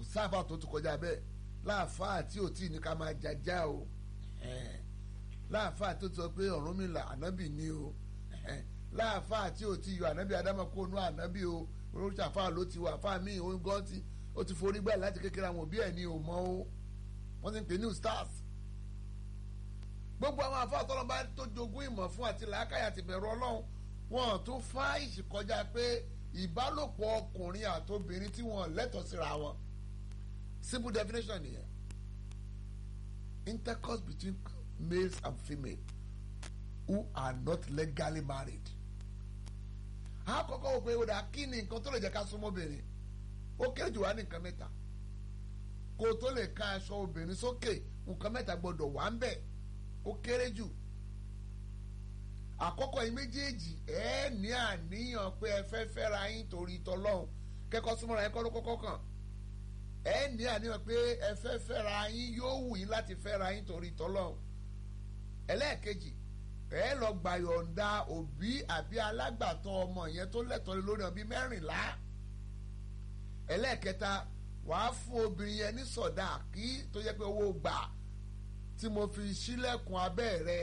sáfà tó ti kọjá bẹ́ẹ̀ láàfáà tí ò tí ì ní ká máa jajá o ẹ̀hẹ́n. láàfáà tó ti sọ pé Ọ̀rúnmìlà ànábì ni o ẹ̀hẹ́n. láàfáà tí ò tí ì yọ ànábì Ádámọ̀ kó nú ànábì o oríṣi àfáà ló ti wà àfáà míì ó ń gán ti ó ti forí gbà láti kékeré àwọn òbí ẹ̀ ní o mọ́ o wọ́n ti ń pè ní stars gbogbo àwọn àfáà tọ́lọ́ bá tó jogún ìmọ̀ fún àti làákàyà àti bẹ̀rù Ọlọ́run wọn tún fáìsì kọjá pé ìbálòpọ̀ ọkùnrin àtobìnrin tí wọn lẹ́tọ̀ọ́ síra wọn simple definition nìyẹn intercourse between males and females who are not legally married. àkọ́kọ́ wò pé ó dà kí ni nǹkan tó lè jẹ́ ká súnmọ́ obìnrin ó kéré jù wá ní nǹkan mẹ́ta kó o tó lè ka aṣọ obìnrin sókè nǹkan mẹ́ta gbọ́dọ̀ wà ń bẹ̀ ó kéré jù àkọ́kọ́ yìí méjèèjì ẹ ní àníyàn pé ẹ fẹ́ fẹ́ra yín torí tọlọ́hun kẹ́kọ̀ọ́ súnmọ́ra yín kọ́ ló kọ́kọ́ kàn ẹ ní àníyàn pé ẹ fẹ́ fẹ́ra yín yóò wù yín láti fẹ́ra yín torí tọlọ́hun ẹlẹ́ẹ̀kejì ẹ lọ gbà yọ̀ǹda òbí àbí alágbàtọ́ ọmọ yẹn tó lẹ́tọ̀ọ́ lórí ọbí mẹ́rìnlá ẹlẹ́ẹ̀kẹta wàá fún obìnrin yẹn ní sọ̀dá kí tó yẹ pé owó gbà tí mo fi sílẹ̀kùn abẹ́ rẹ̀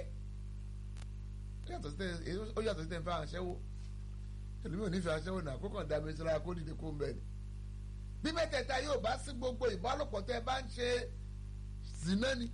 ó yàtọ̀ sí tẹ̀ ń fẹ́ àṣẹwó ẹlòmíì ò ní fẹ́ àṣẹwó náà kókàn dá mi síra kó dìde kó ń bẹ̀ ni. bí mẹ́tẹ̀ẹ̀ta yóò bá sí gbogbo ìbálòpọ̀ tẹ́ ẹ bá ń ṣe zina ni.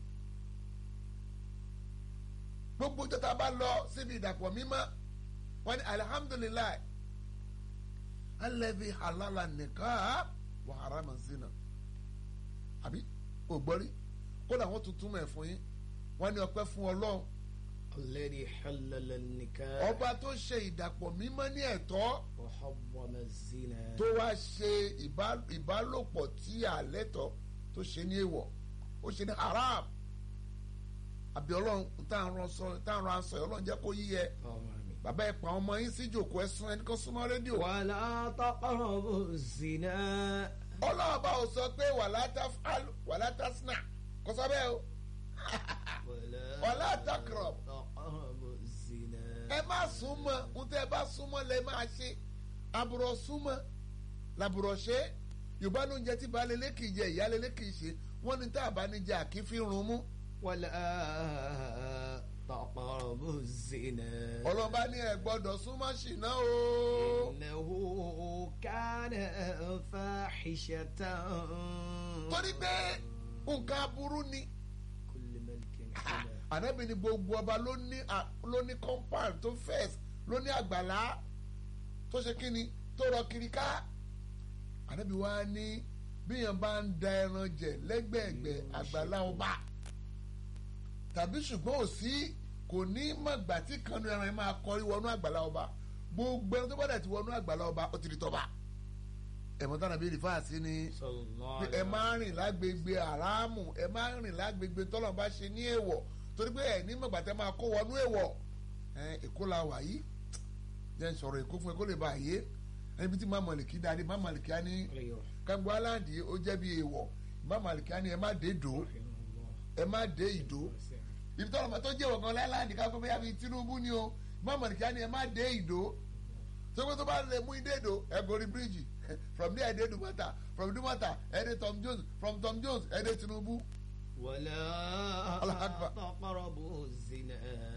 gbogbo jọta bá lọ síbi ìdàpọ̀ mímọ́ wọn ni alihamudulilayi alẹ́bí halala nìkan wà harama zina. àbí ògbọ́rí kódà wọ́n tuntun mọ̀ ẹ̀ fún yín wọ́n ní ọpẹ́ fún ọlọ́run الذي حلل النكاح ọba tó ṣe ìdàpọ̀ mímọ́ ní ẹ̀tọ́ وحرم الزنا tó wá ṣe ìbá- ìbálòpọ̀ tí àlẹ́tọ̀ tó ṣe ní èèwọ̀ ó ṣe ní haram àbí ọlọ́run táwọn sọ táwọn aṣọ ẹ̀ ọlọ́run jẹ́ kó yíyẹ آمين. bàbá ẹ̀ pa ọmọ yín sí jòkó ẹ̀ sún ẹnì kan súnmọ́ rédíò ولا تقربوا الزنا ọlọ́run bá ò sọ pé wàlá tafal wàlá tasna kò sọ bẹ́ẹ̀ o ولا تقرب. تقربوا الزنا ẹ má súnmọ́ ń tẹ́ ẹ bá súnmọ́ lẹ máa ṣe àbùrọ̀ súnmọ́ làbùrọ̀ ṣe yorùbá ló ń jẹ tí baálé lékì jẹ ìyáálé lékì ṣe wọ́n ní tá a bá ní jẹ àkífí run mú ولا تقربوا الزنا ọlọ́ba ní ẹ gbọ́dọ̀ súnmọ́ ṣìnà o إنه كان فاحشة torí pé nǹkan aburú ni كل ملك حمى ànábì ní gbogbo ọba ló ní à- ló ní compound tó fẹ́ẹ̀s ló ní àgbàlá tó ṣe kíni tó rọ kiri ká ànábì wa ní bíyàn bá ń da ẹran jẹ lẹ́gbẹ̀ẹ́gbẹ̀ àgbàlá ọba tàbí ṣùgbọ́n ò sí kò ní mọ̀gbà tí kanu ẹran yẹn máa kọrí wọnú àgbàlá ọba gbogbo ẹran tó bá dẹ̀ ti wọnú àgbàlá ọba ó ti di tọba ẹ̀mọ́ tánà bíi rìfáàsì ni صلى الله pé ẹ máa rìn lágbègbè àràmù ẹ máa rìn lágbègbè tọ́lọ̀ bá ṣe ní èèwọ̀ torí pé ẹ ní mọ̀gbà tẹ́ máa kó wọnú èèwọ̀ ẹ èkó la wà yìí jẹ́ n sọ̀rọ̀ èkó fún ẹ kó lè bá yé ẹni bí tí má mọ̀lìkì dáadé má mọ̀lìkì á ní أيوه kágbó aláǹdì ó jẹ́ bí èèwọ̀ má mọ̀lìkì á ní ẹ má dé dò رحمه الله ẹ má dé ìdó ibi tọ́lọ̀ máa tó jẹ́ ìwọ̀n kan láńdì ká fún bẹ́yà bíi Tinubu ni o má mọ̀lìkì á ní ẹ má dé ìdó tó pé tó bá lè mú ìdé ìdó ẹ gorí bíríìjì from there ẹ dé Dumata from Dumata ẹ dé Tom Jones from Tom Jones ẹ dé Tinubu. ولا الله أكبر. تقربوا الزنا